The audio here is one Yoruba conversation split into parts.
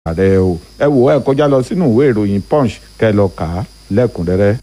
ààrẹ o ẹ wò ẹ kọjá lọ sínú ìwé ìròyìn punch kẹ lọ kà á lẹ́kùnrẹ́rẹ́.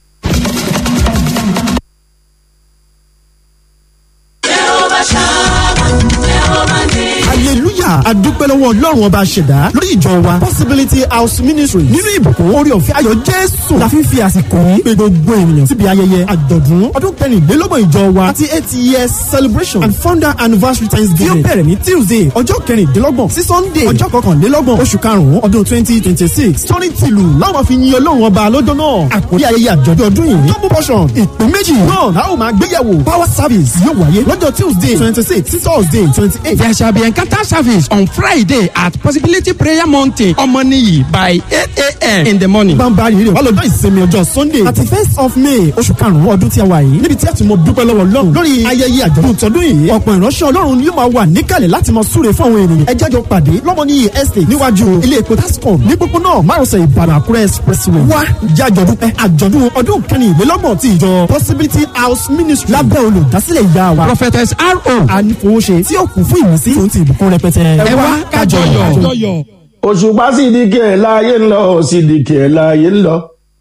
hallelujah adúpẹ́ lọ́wọ́ ọlọ́run ọba ṣẹ̀dá lórí ìjọ wa possibility house ministry nínú ìbùkún orí ọ̀fẹ́ ayọ̀ jésù la fi ń fi àsìkò yìí pé gbogbo ènìyàn síbi ayẹyẹ àjọ̀dún ọdún kẹrìnlélọ́gbọ̀n ìjọ wa àti eight years celebration and founder anniversary thanksgiving tí ó bẹ̀rẹ̀ ní tuesday ọjọ́ kẹrìndínlọ́gbọ̀n sí sunday ọjọ́ kọkànlélọ́gbọ̀n oṣù karùn-ún ọdún twenty twenty six torí tìlù láwọn fi yin ọlọ́run ọba lọ́jọ́ náà àkórí ayẹyẹ àjọ̀dún ọdún yìí double portion ìpín méjì náà la ó máa gbéyàwó power service yóò wáyé lọ́jọ́ tuesday twenty six sí thursday twenty eight There shall be encounter service on Friday at Possibility Prayer Mountain, Omoniyi by 8 a.m. in the morning. bámbárì rẹ̀ wá lọ́jọ́ ìsinmi ọjọ́ sunday àti first of may oṣù karùn-ún ọdún tí a wà yìí níbi tí a ti mọ dúpẹ́ lọ́wọ́ ọlọ́run lórí ayẹyẹ àjọ̀dún tọdún yìí ọ̀pọ̀ ìránṣẹ́ ọlọ́run ni yóò máa wà níkàlẹ̀ láti máa súre fún àwọn ènìyàn ẹ jájọ pàdé lọ́mọnìyí estate níwájú ilé epo tascom ní pópónà márosẹ̀ ìbàdàn àkúrẹ́ expressway wá jájọ dúpẹ́ àjọ̀dún ọdún kẹrìnlélọ́gbọ̀n ti ìjọ possibility house ministry lábẹ́ olùdásílẹ̀ ìyá wa Prophetess R.O. ànífowóṣe tí ó kún fún ìmísí tó ń ti ìbùkún rẹpẹtẹ Ẹ wá kájọyọ̀. òṣùpá sídìkì ẹ̀ láàyè ń lọ sídìkì ẹ̀ láàyè ń lọ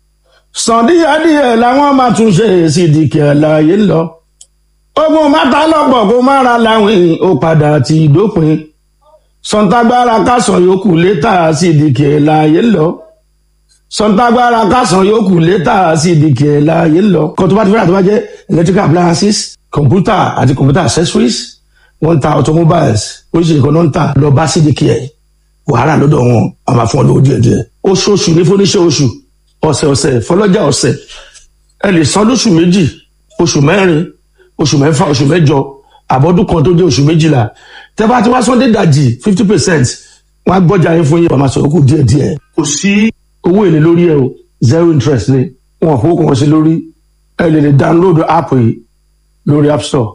sàndíyàdíyẹ làwọn máa tún ṣe sídìkì ẹ̀ láàyè ń lọ ogun mátà lọ́pọ̀ kó má ra láwìn ó padà ti dópin sọ̀ǹtàgbára kásán yòókù létà sídìkì ẹ̀ láàyè ń lọ sọ̀ǹtàgbára kásán yòókù létà sídìkì ẹ̀ láàyè ń lọ kó tó bá ti fẹ́ràn tó bá jẹ́ electrical appliances computer àti computer accessories wọ́n ń ta automobiles oríṣiríṣi kan náà ń tà lọ bá sídìkì ẹ̀ wàhálà lọ́dọ̀ wọn a máa fún ọ lówó díẹ̀ díẹ̀ oṣooṣù ní fúnníṣẹ́ oṣù ọ̀sẹ̀ ọ̀sẹ̀ fọlọ́jà ọ̀sẹ̀ ẹ lè san lóṣù méjì oṣù mẹ́rin oṣù mẹ́fà oṣù mẹ́jọ àbọ̀dún kan tó jẹ́ oṣù méjìlá tẹ́ bá ti wá sọ́ndé dàjì fifty percent wọ́n á gbọ́jà yín fún yín wọ́n máa sọ̀rọ̀ kù díẹ̀ díẹ̀ kò sí owó èlé lórí ẹ o zero interest ni wọn ò fowó kan sí lórí ẹ lè lè download app yìí lórí app store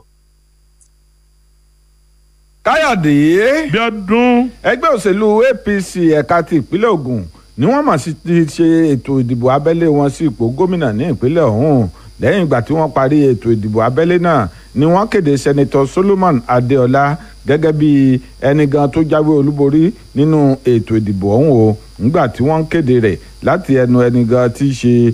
káyọ̀dé Bíọ́dún. ẹgbẹ́ òṣèlú apc ẹ̀ka ti ìpínlẹ̀ ògùn ni wọ́n mà sí ti ṣe ètò ìdìbò abẹ́lé wọn sí ipò gómìnà ní ìpínlẹ̀ ọ̀hún lẹ́yìn ìgbà tí wọ́n parí ètò ìdìbò abẹ́lé náà ni wọ́n kéde sẹ́nitọ́ solomon adéọlá gẹ́gẹ́ bí ẹni gan tó jáwé olúborí nínú ètò ìdìbò ọ̀hún o nígbà tí wọ́n kéde rẹ̀ láti ẹnu ẹni gan tí í ṣe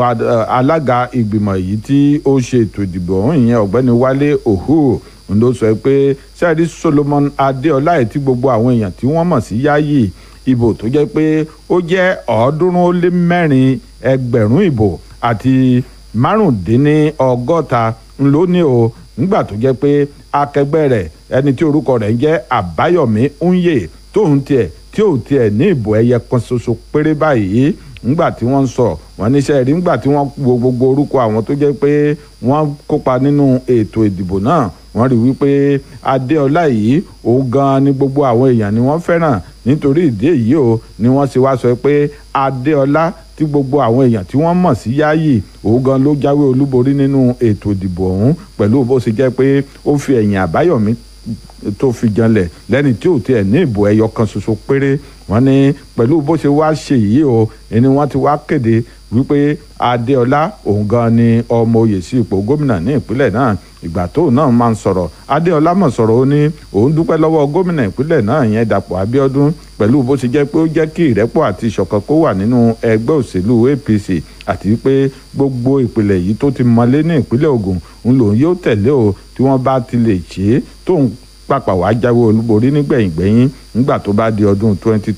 alága ìgbìmọ̀ yìí tí ó ṣe ètò ìdìbò ọ̀hún ìyẹn ọ̀gbẹ́ni wálé òhù ń ló sọ pé sẹ́ẹ̀rí solomon adéọlá ẹ̀ tí gbogbo àwọn èèyàn tí wọ́n mọ̀ sí yáyì ìbò tó jẹ́ pé ó jẹ́ ọ̀ọ́dúnrún ó lé mẹ́rin ẹgbẹ̀rún ìbò àti márùndínlọ́gọ́ta ńlọ ní o nígbà tó jẹ́ pé akẹgbẹ́ rẹ̀ ẹni tí orúkọ rẹ̀ ń jẹ́ àbáyọ̀mí ńyè tóun tiẹ̀ tí ò tiẹ̀ ní ìbò ẹyẹ kan ṣoṣo péré báyìí ńgbà tí wọ́n ń sọ wọ́n níṣẹ́ rí ńgbà tí wọ́n wo gbogbo orúkọ àwọn tó jẹ́ pé wọ́n kópa nínú ètò ìdìbò náà wọ́n rí wípé adéọlá yìí òun gan ni gbogbo àwọn èèyàn ni wọ́n fẹ́ràn nítorí ìdí èyí o ni wọ́n ṣe wá sọ pé adéọlá tí gbogbo àwọn èèyàn tí wọ́n mọ̀ sí yáàyè òun gan ló jáwé olúborí nínú ètò ìdìbò ọ̀hún pẹ̀lú bó ṣe jẹ́ pé ó fi ẹ̀yìn àbáyọ̀mí tó fi janlẹ̀ lẹ́ni tí ò tiẹ̀ ní ìbò ẹyọ kan ṣoṣo péré wọ́n ní pẹ̀lú bó ṣe wá ṣe yìí o ẹni wọ́n ti wá kéde wípé adéọlá òun gan ni ọmọ oyè sí ipò gómìnà ní ìpínlẹ̀ náà ìgbà tóun náà máa ń sọ̀rọ̀ adéọlá mọ̀ sọ̀rọ̀ ó ní òun dúpẹ́ lọ́wọ́ gómìnà ìpínlẹ̀ náà yẹn dàpọ̀ abíọ́dún pẹ̀lú bó ṣe jẹ́ pé ó jẹ́ kí ìrẹ́pọ̀ àti ìṣọ̀kan kó wà nínú ẹgbẹ́ òṣèlú apc àti pé gbogbo ìpìlẹ̀ yìí tó ti mọlé ní ìpínlẹ̀ ògùn ń lòun yóò tẹ̀lé o tí wọ́n bá ti lè ṣe é tóun pàpà wàá jáwé olúborí nígbẹ̀yìngbẹ̀yìn nígbà tó bá di ọdún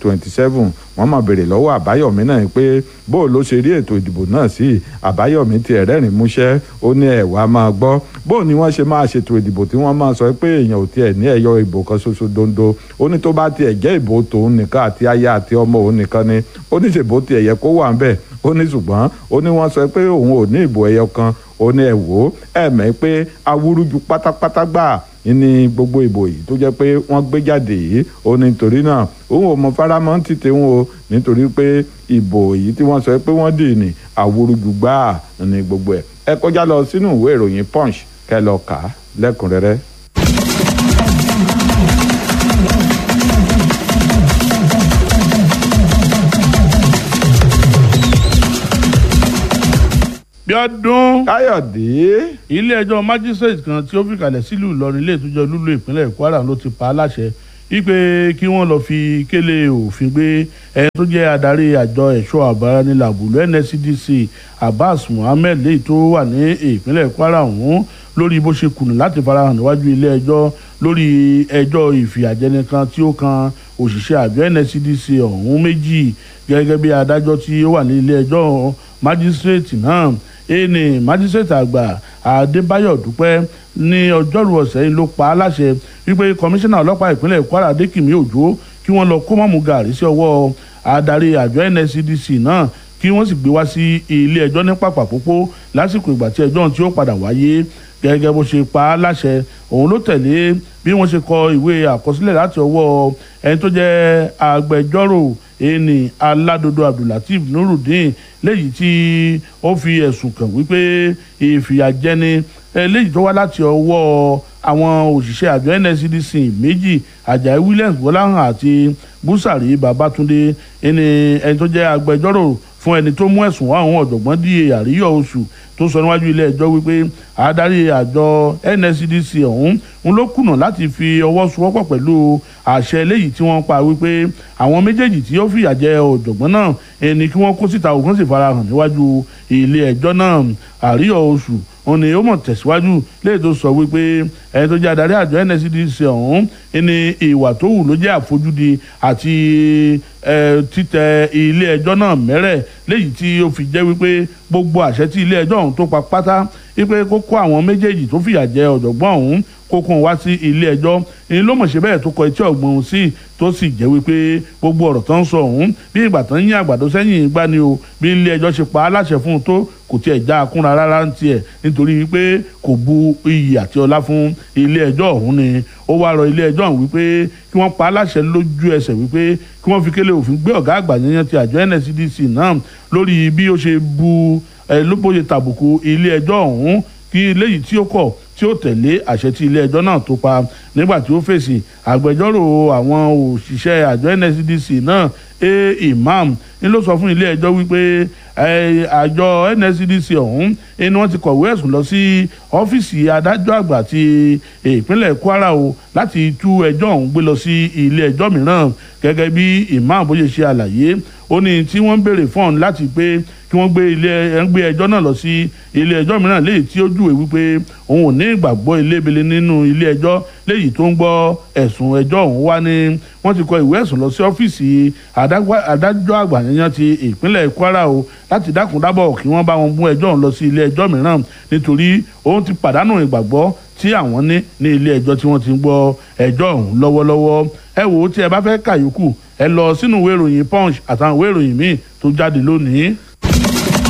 2027 wọ́n máa béèrè lọ́wọ́ àbáyọ̀mí náà pé bó ló ṣe rí ètò ìdìbò náà sí àbáyọ̀mí ti ẹ̀rẹ́rìn músẹ́ ó ní ẹ̀wà máa gbọ́ bó ni wọ́n ṣe máa ṣètò ìdìbò tí wọ́n máa sọ pé èèyàn ò tiẹ̀ ní ẹ̀yọ ìbò kan ṣoṣo dondo ó ní tó bá tiẹ̀ jẹ́ ìbò tòun nìkan àti aya àti ọmọ òun nìkan ni ó ní ṣèbó tiẹ̀ yẹ kó wà ń bẹ̀ ó ní ṣùgbọ́n ó ní wọ́n sọ pé òun ò ní ìbò ẹyọ kan ó ní ẹ̀ wò ó ẹ̀ mẹ́ pé awúrúju pátápátá gbà ní gbogbo ìbò yìí tó jẹ́ pé wọ́n gbé jáde yìí ó ní torí náà òun ò mọ faramọ́ ti tẹ̀wọ̀n o nítorí pé ìbò yìí tí wọ́n sọ pé wọ́n dì ní àwòrúju gbáà ní gbogbo ẹ̀ ẹ kọjá lọ sínú ìwé ìròyìn punch kẹ́ lọ kà á lẹ́kùnrẹ́rẹ́. Bíọ́dún. káyọ̀dé ilé ẹjọ́ májísrèètì kan tí ó fìkàlẹ̀ sílùú Ìlọrin ilé ìtújọ́ lúlú ìpínlẹ̀ Kwara ló ti pa á láṣẹ wípé kí wọ́n lọ fi kélé òfin gbé ẹni tó jẹ́ adarí àjọ ẹ̀ṣọ́ àbáranilà àbùlù nscdc abbas muhammed léyìí tó wà ní ìpínlẹ̀ kwara ọ̀hún lórí bó ṣe kùnà láti farahàn níwájú ilé ẹjọ́ lórí ẹjọ́ ìfìyàjẹni kan tí ó kan òṣìṣẹ́ àjọ nscdc ọ̀hún méjì gẹ́gẹ́ bí adájọ́ tí ó wà ní ilé ẹjọ́ májísírèètì náà ẹni májísírèètì àgbà adébáyọ̀ dúpẹ́ ní ọjọ́rú ọ̀sẹ̀ yìí ló pa á láṣẹ wípé kọmíṣánná ọlọ́pàá ìpínlẹ̀ kwara adékìmí òjò kí wọ́n lọ kó mọ́mú gàrí sí ọwọ́ adarí àjọ nscdc náà kí wọ́n sì gbé wá sí ilé ẹjọ́ ní pàpàpópó lásìkò ìgbà tí ẹjọ́ tí ó padà wáyé gẹ́gẹ́ bó ṣe pa á láṣẹ òun ló tẹ̀lé bí wọ́n ṣe kọ ìwé àkọsílẹ̀ láti ọwọ́ ẹni tó jẹ́ agbẹjọ́rò ẹni aládodo abdulateef nurudeen léyìí tí ó fi ẹ̀sùn kàn wípé ìfìyàjẹni léyìí tó wá láti ọwọ́ àwọn òṣìṣẹ́ àjọ nscdc méjì ajayi williams bọ́láhàn àti busari babatunde ẹni ẹni tó jẹ́ agbẹjọ́rò fún ẹni tó mú ẹ̀sùn wá àwọn ọ̀jọ̀gbọ́n di àríyọ̀ oṣù tó sọ níwájú ilé ẹjọ́ wípé adarí àjọ nscdc ọ̀hún ń ló kùnà láti fi ọwọ́ sowọ́pọ̀ pẹ̀lú àṣẹ eléyìí tí wọ́n pa wípé àwọn méjèèjì tí ó fìyà jẹ ọ̀jọ̀gbọ́n náà ẹni kí wọ́n kó síta òkun sì farahàn níwájú ilé ẹjọ́ náà àríyọ̀ oṣù òun ni ó mọ̀ tẹ̀síwájú léyìí tó sọ wípé ẹni tó jẹ́ adarí àjọ nscdc ọ̀hún ẹni ìwà tó wù ló jẹ́ àfojúdi àti títẹ ilé ẹjọ́ náà mẹ́rẹ̀ léyìí tí ó fi jẹ́ wípé gbogbo àṣẹ tí ilé ẹjọ́ ọ̀hún tó pa pátá wípé kó kó àwọn méjèèjì tó fìyà jẹ ọ̀jọ̀gbọ́n ọ̀hún kókó wá sí ilé ẹjọ́ èyí ló mọ̀ ṣe bẹ́ẹ̀ tó kọ etí ọ̀gbọ́n sí tó sì jẹ́ wípé gbogbo ọ̀rọ̀ tó ń sọ ọ̀hún bí ìgbà tó ń yín àgbàdo sẹ́yìn ìgbà ni o bí ilé ẹjọ́ ṣe pa á láṣẹ fún un tó kò tiẹ̀ já a kúnra rárá ń tiẹ̀ nítorí wípé kò bu iyì àti ọlá fún ilé ẹjọ́ ọ̀hún ni ó wá rọ ilé ẹjọ́ ọ̀hún wípé kí wọ́n pa á láṣẹ lójú ẹsẹ̀ wípé kí wọ́n fi kélé òfin gbé ọ̀gá àgbà yẹn ti àjọ nscdc náà lórí bí ó ṣe bu ẹ ló bóye tàbùkù ilé ẹjọ́ ọ̀hún kí léyìí tí ó kọ̀ tí ó tẹ̀lé àṣẹ tí ilé ẹjọ́ náà tó pa nígbà tí ó fèsì àgbẹjọ́rò àwọn òṣìṣẹ́ àjọ nscdc náà a imam ń ló sọ fún ilé ẹjọ́ wípé àjọ nscdc ọ̀hún ni wọ́n ti kọ̀wé ẹ̀sùn lọ sí ọ́fíìsì adájọ́ àgbà ti ìpínlẹ̀ kwara o láti tú ẹjọ́ ọ̀hún gbé lọ sí ilé ẹjọ́ mìíràn gẹ́gẹ́ bí imam bó ṣe ṣe àlàyé ó ní tí wọ́n ń béèrè fún ọ̀hún láti pé kí wọ́n gbé ilé ẹ̀ ń gbé ẹjọ́ náà lọ sí ilé ẹjọ́ mìíràn léyìí tí ó júwèé wípé òun ò ní ìgbàgbọ́ ilébele nínú ilé ẹjọ́ léyìí tó ń gbọ́ ẹ̀sùn ẹjọ́ ọ̀hún wá ní wọ́n ti kọ ìwé ẹ̀sùn lọ sí ọ́fíìsì adájọ́ àgbà yẹn ti ìpínlẹ̀ kwara o láti dákun dábọ̀ kí wọ́n bá wọn mú ẹjọ́ ọ̀hún lọ sí ilé ẹjọ́ mìíràn nítorí òun ti pàdánù ìgbàgbọ́ tí àwọn ní ní ilé ẹjọ́ tí wọ́n ti ń gbọ́ ẹjọ́ ọ̀hún lọ́wọ́lọ́wọ́ ẹ wò ó tí ẹ bá fẹ́ kàyókù ẹ lọ sínú ìwé ìròyìn punch àtàwọn ìwé ìròyìn míì tó jáde lónìí.